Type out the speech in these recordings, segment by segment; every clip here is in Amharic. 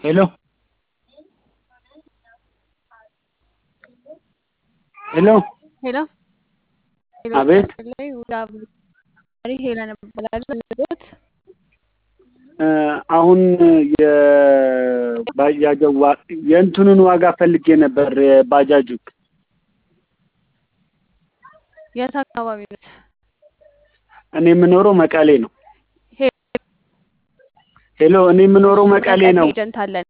ሄሎ ሄሎ ሄሎ ሄሎ አቤት ላይ ወደ አብሪ ሄለን እባላለሁ። ልጆት እ አሁን የባጃጅ ዋ የእንትኑን ዋጋ ፈልጌ ነበር የባጃጁ የት አካባቢ ነው? እኔ የምኖረው መቀሌ ነው። ሄ- ሄሎ እኔ የምኖረው መቀሌ ነው። ኤጀንት አለን።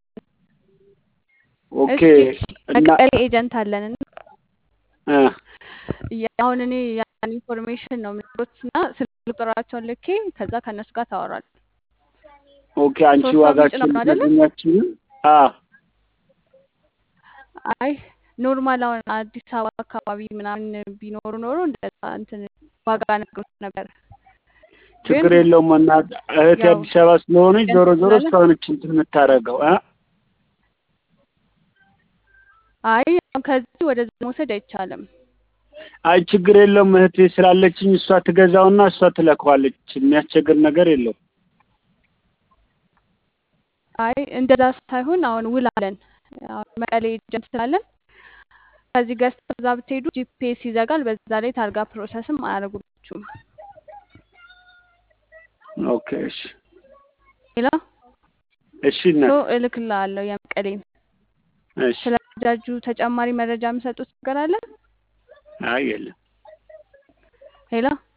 ኦኬ እሺ እና መቀሌ ኤጀንት አለን እና እ ያ- አሁን እኔ ያን ኢንፎርሜሽን ነው የምትሉት እና ስልክ ቁጥራቸውን ልኬ ከዛ ከእነሱ ጋር ታወራል። ኦኬ አንቺ ሶስት ሰው ዋጋችሁን የሚጭነው አይደለ? ልትነግሪኛችሁን? አ አይ ኖርማል አሁን አዲስ አበባ አካባቢ ምናምን ቢኖሩ ኖሮ እንደዛ እንትን ዋጋ ነግሮት ነበር። ግን ችግር የለውም እናት እህቴ ያው አዲስ አበባ ስለሆነች ዞሮ ኤጀንት ዞሮ ስላለ እስካሁን እንትን የምታደርገው እ አይ አሁን ከዚህ ወደዛ መውሰድ አይቻልም። አይ ችግር የለውም እህቴ ስላለችኝ እሷ ትገዛውና እሷ ትለከዋለች። የሚያስቸግር ነገር የለውም። አይ እንደዛ ሳይሆን አሁን ውል አለን። አሁን መቀሌ ኤጀንት ስላለን ከዚህ ገዝተው እዛ ብትሄዱ ጂፒኤስ ይዘጋል። በዛ ላይ ታርጋ ፕሮሰስም አያደርጉላችሁም። ኦኬ እሺ ሌላ እሺ ሶ እናት እልክልሃለሁ የመቀሌን። እሺ ስለ ባጃጁ ተጨማሪ መረጃ የምሰጡት ነገር አለ? አይ የለም ሌላ